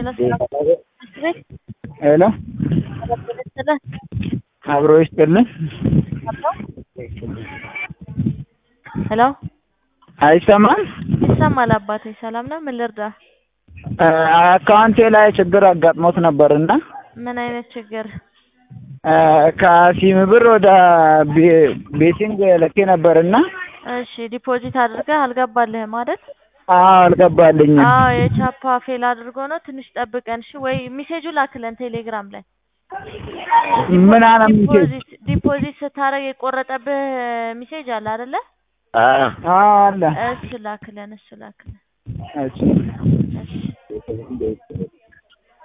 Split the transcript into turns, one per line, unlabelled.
ሄሎ አብሮ ይስጥልን።
ሄሎ
አይሰማም?
ይሰማል አባቴ። ሰላም ነው? ምን ልርዳ?
አካውንቴ ላይ ችግር አጋጥሞት ነበርና
ምን አይነት ችግር?
ከሲም ብር ወደ ቤቲንግ ልኬ ነበርና
እሺ ዲፖዚት አድርገህ አልገባልህም አይደል?
አዎ አልገባልኝም።
አዎ የቻፓ ፌል አድርጎ ነው። ትንሽ ጠብቀን እሺ። ወይ ሜሴጁ ላክለን ቴሌግራም ላይ
ምን አለ ሜሴጅ?
ዲፖዚት ዲፖዚት ስታደርግ የቆረጠብህ ሜሴጅ አለ አይደለ?
አዎ አለ።
እሱ ላክለን እሱ ላክለን።
እሺ
እሺ